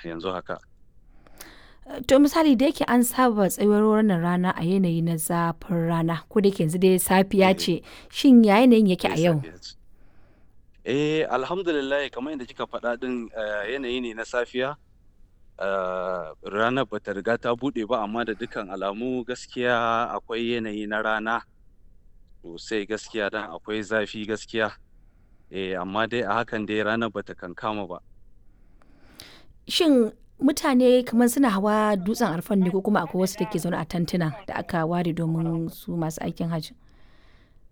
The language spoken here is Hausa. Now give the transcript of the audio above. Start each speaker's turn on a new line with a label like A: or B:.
A: yanzu haka.
B: To misali da yake an saba tsayuwar wannan rana a yanayi na zafin rana ko da yake yanzu dai safiya
A: Eh,
B: ce shin ya yanayin yake
A: eh
B: a yau?
A: safiya ce. Eh alhamdulillah kamar yadda kika faɗa ɗin eh, yanayi ne na safiya. Eh, ranar bata riga ta buɗe ba amma da dukkan alamu gaskiya akwai yanayi na rana sosai gaskiya dan akwai zafi gaskiya. Eh amma dai a hakan dai ranar bata kankama ba.
B: Shin mutane kamar suna hawa dutsen Arfan ne ko kuma akwai wasu da ke zaune a tantuna da aka ware domin su masu aikin hajji?